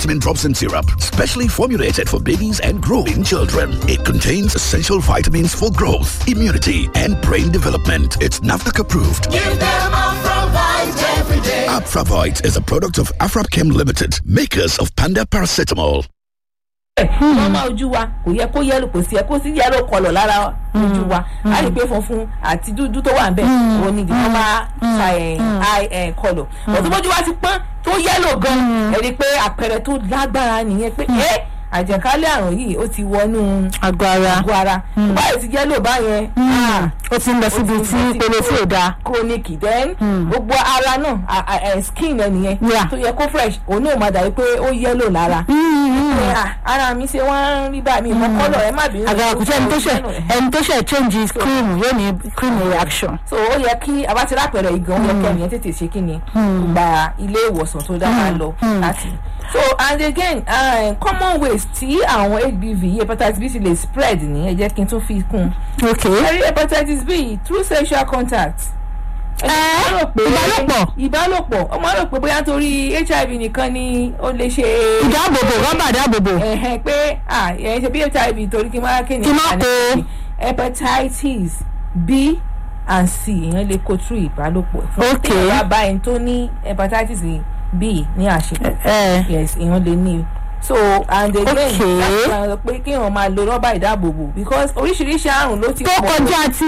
vitamin drops and syrup, specially formulated for babies and growing children. It contains essential vitamins for growth, immunity, and brain development. It's NAFDAC approved. Give them Afravite every day. Afravite is a product of Afrapchem Limited, makers of Panda Paracetamol. wọ́n máa ojú wa kò yẹ kó yẹ́lò kò sí ẹ kó sí yẹ́lò kọlọ̀ lára ojú wa a lè pé funfun àti dúdú tó wà ń bẹ̀ òun ni ìdíwọ́n máa fa ẹ̀ kọlọ̀ ọ̀tún bójú wa ti pọ́n tó yẹ́lò gan ẹ̀ rí i pé àpẹẹrẹ tó lágbára nìyẹn pé ẹ́ àjẹkálẹ̀ àrùn yìí ó ti wọnú àgọ́ ara àgọ́ ara báyìí ti yẹ́lò báyẹn ó ti ń lọ síbi tí ìpele tí ò dáa. chronic then gbogbo ara náà a- a- ẹ, skin ẹ nìyẹn Yeah. tó yẹ kó fresh òun náà máa dàbí pé ó yẹ́lò lára pé, ah, ara mi ṣe wọ́n ń rí bá mi mọ kọ́lọ̀ ẹ má bínú. àgàrà kò sí ẹni tó ṣe ẹni tó ṣe change cream yóò ní cream reaction. so ó yẹ kí abatira pẹ̀rẹ̀ igan ó yẹ kí ẹnìyẹn tètè ṣe kí ni gba ilé ìwòsàn tó dára lọ láti. so and again uh, common ways tí àwọn hbv hepatitis b ti lè spread ní ẹ jẹ́ kí n tún fi kún un. ok ẹ̀rí hepatitis b through sexual contact. Ẹ́, ìbálòpọ̀. ìbálòpọ̀ ọmọ rò pé bóyá torí hiv nìkan ni ó lè ṣe. ìdáàbòbò rọ́bà ìdáàbòbò. ẹ̀hẹ́n pé ah ẹ̀ ṣe bí hiv torí kí n máa kéde. Kí n má kó. hepatitis b and c èèyàn lè kó through ìbálòpọ̀. Ok. tí èèyàn bá bá ẹni tó ní hepatitis b ní àṣepọ̀ ẹ yes èèyàn lè ní so and again Okay. láti máa sọ pé kéèyàn máa lo rọ́bà ìdáàbòbò because oríṣiríṣi àrùn ló ti tó kọjá ti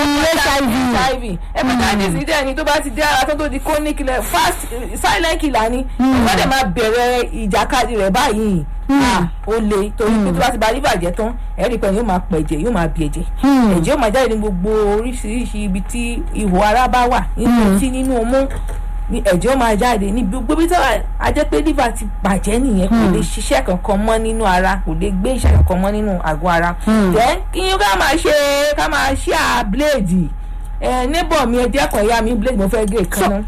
hiv. hiv hepatitis ní dẹ́ni tó bá ti dé ara tó tó di chronic killer fast eh, silent killer ni wọ́n dẹ̀ máa bẹ̀rẹ̀ ìjàkadì rẹ̀ báyìí Ah, ó le torí pé tó bá ti ba liver jẹ́ tán ẹ̀rí pẹ̀lú yóò máa pẹ̀jẹ̀ yóò máa bí ẹ̀jẹ̀ ẹ̀jẹ̀ yóò máa jáde ní gbogbo oríṣiríṣi ibi tí ihò ara bá wà nínú etí nínú ọmú ní ẹ̀jẹ̀ ó máa jáde ní gbogbo ibi tí wà á jẹ́ pé liver ti bàjẹ́ nìyẹn kò lè ṣiṣẹ́ kankan mọ́ nínú ara kò lè gbé iṣẹ́ kankan mọ́ nínú àgọ́ ara then kí yín ká máa ṣe ká máa ṣe à bléèdì ẹ neighbor mi ẹ dẹ́kun ẹ̀yà mi blade mo fẹ́ gé kan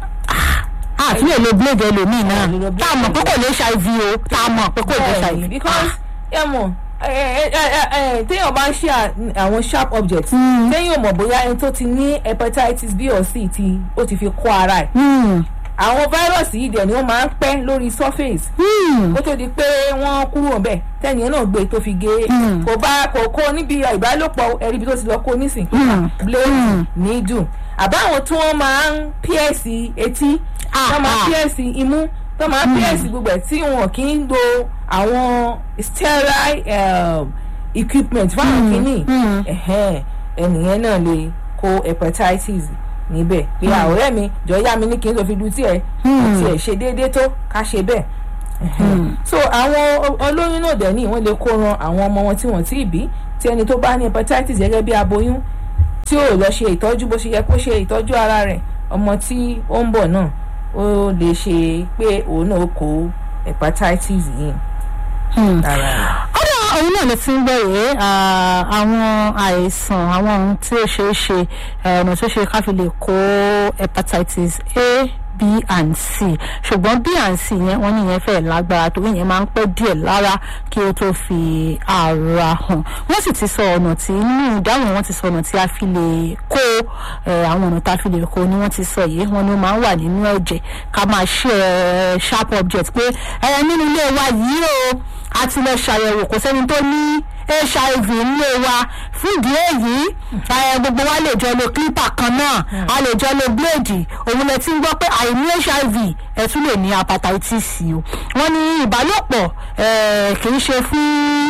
àti lè lo blade ẹlòmíì náà Ah, lè lo blade tá a mọ̀ pé kò lè ṣe hiv o tá a mọ̀ pé kò lè ṣe bẹ́ẹ̀ni hiv. because ẹ mọ̀ ẹ, ẹ, ẹ, ẹ, téèyàn bá ń ṣe à- àwọn sharp objects téèyàn mọ̀ bóyá ẹni tó ti ní hepatitis b or c ti ó ti fi kó ara ẹ̀ Hmm. àwọn fáírọ̀sì yìí dẹ̀ ni wọ́n máa ń pẹ́ lórí surface Hmm. kó tó di pé wọ́n kúrò ńbẹ̀ tẹ́niyẹn náà gbé tó fi gé kò bá kò kó níbi ìbálòpọ̀ ẹ̀rí ibi tó ti lọ kó nísìn blade needle àbáwọn tí wọ́n máa ń píẹ̀sì etí Ah, tó máa ah. píẹ̀sì imú tó máa píẹ̀sì gbogbo ẹ̀ tí wọn kì í lo àwọn sterile um, equipment fáwọn kìíní ẹ̀hẹ́n, ẹnìyẹn náà lè kó hepatitis níbẹ̀ pé àwòrán mi jọ yá mi ní kí n tó fi lu tiẹ̀ kò tiẹ̀ ṣe déédéé tó ká ṣe bẹ́ẹ̀ Ẹ̀hẹ́n. so àwọn o- olóyún náà dẹ̀ ní wọ́n lè kó ran àwọn ọmọ wọn tí wọ́n tí ì bí tí ẹni tó bá ní hepatitis gẹ́gẹ́ bí aboyún tí ò lọ ṣe ìtọ́jú bó ṣe yẹ kó ṣe ìtọ́jú ara rẹ̀ ọmọ tí ó ń bọ̀ náà ó lè ṣe pé òun náà kó hepatitis yìí Hmm. lára rẹ̀. ọ̀dọ̀ òun náà lè ti ń gbẹ̀rẹ̀ àwọn àìsàn àwọn ohun tí ó ṣeé ṣe eh, ọ̀nà tó ṣe ká fi lè kó hepatitis a b and c ṣùgbọ́n b and c yẹn wọ́n ní yẹn fẹ́ lágbára torí yẹn máa ń pẹ́ díẹ̀ lára kí ó tó fi ara hàn wọ́n sì ti sọ ọ̀nà tí nínú ìdáhùn wọn ti sọ ọ̀nà tí a fi lè kó eh, àwọn ọ̀nà tá a fi lè kó ni wọ́n ti sọ yìí wọ́n ní ó máa ń wà nínú ẹ̀jẹ̀ ká máa ṣe eh, sharp object pé ẹ nínú ilé wa yìí o a ti lọ ṣàyẹ̀wò kò sẹ́ni tó ní hiv nílé wa fún ìdí èyí ẹ, gbogbo wa lè jọ lo clipper kan náà a lè jọ lo blade òun lè ti ń gbọ́ pé àìní hiv ẹ tún lè ní hepatitis o wọ́n ní ìbálòpọ̀ ẹ, kì í ṣe fún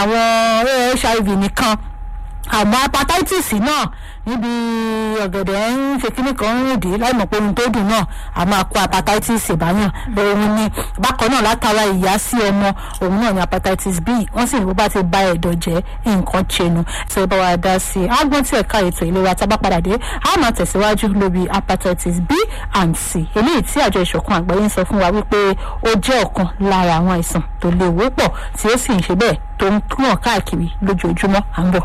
àwọn hiv nìkan àmọ́ hepatitis náà níbi ọ̀gẹ̀dẹ̀ ń ṣe kíní kan ń rìndí láì mọ̀ pé ohun tó dùn náà a máa kó hepatitis ìbáyàn òun ni bákan náà látara ìyá sí ọmọ òun náà ni hepatitis b wọ́n sì ní bó bá ti bá ẹ̀dọ̀ jẹ́ nǹkan ṣẹnu tí ó bá wa dá sí i agbọ́n tí ẹ̀ka ètò ìlera tá a bá padà dé a máa tẹ̀síwájú lórí hepatitis b and c eléyìí tí àjọ ìṣọ̀kan àgbáyé ń sọ fún wa wípé ó jẹ́ ọ̀kan lára àwọn àìsàn tó léwu pọ̀ tí ó sì ń ṣe bẹ́ẹ̀ tó ń kúrò káàkiri lójoojúmọ́ à ń bọ̀.